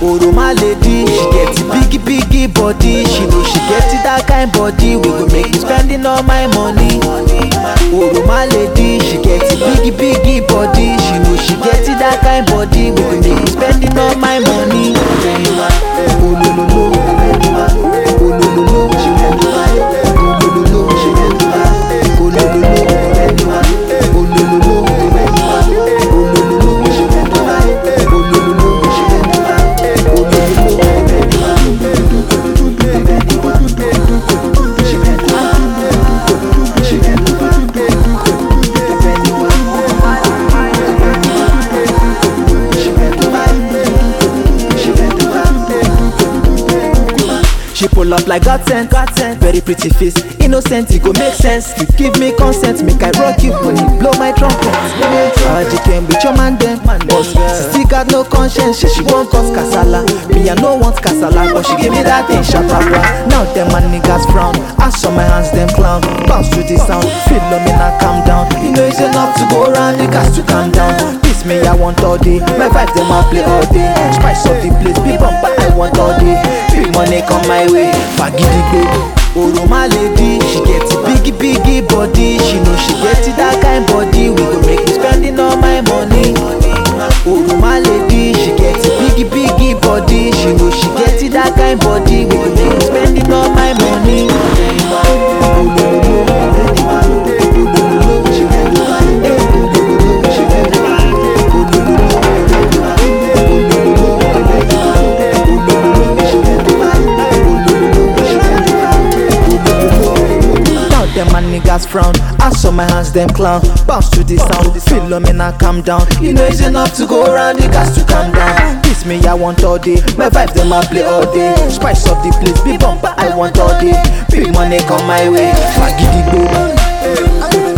Oroma lady, she get biggie biggie body. She know she get that kind body. We go make me spending all my money. Oroma lady, she get biggie biggie body. She know she get that kind body. We go make me spending all my money. Olololo, olololo, olololo, olololo, She pull up like God sent, God sent. Very pretty face, innocent, it go make sense. You give me consent, make I rock you, money, blow my trumpet. Aji came with your man then, boss. She still got no conscience, she, she won't cause kasala. Me I no want kasala, but she give me that thing, shababa. Now them my niggas frown, I saw my hands them clown. Bounce to the sound, feel me now calm down. You know it's enough to go around, niggas to calm down. This me I want all day, my vibes them I play all day. Spice of the place, be bumper I want all day. Big money come my way, fagidigbe. Oroma lady, she get biggie biggie body. She know she get that kind body. We go make me spending all my money. Oroma lady, she get biggie biggie body. She know she get that kind body. We go make me spending all my money. Now them my niggas frown. I saw my hands them clown. Bounce to the sound. Feel me now calm down. You know it's enough to go around. Niggas to calm down. This me I want all day. My vibes them I play all day. Spice up the place. Be bumper I want all day. Big money come my way. Fagidigbo.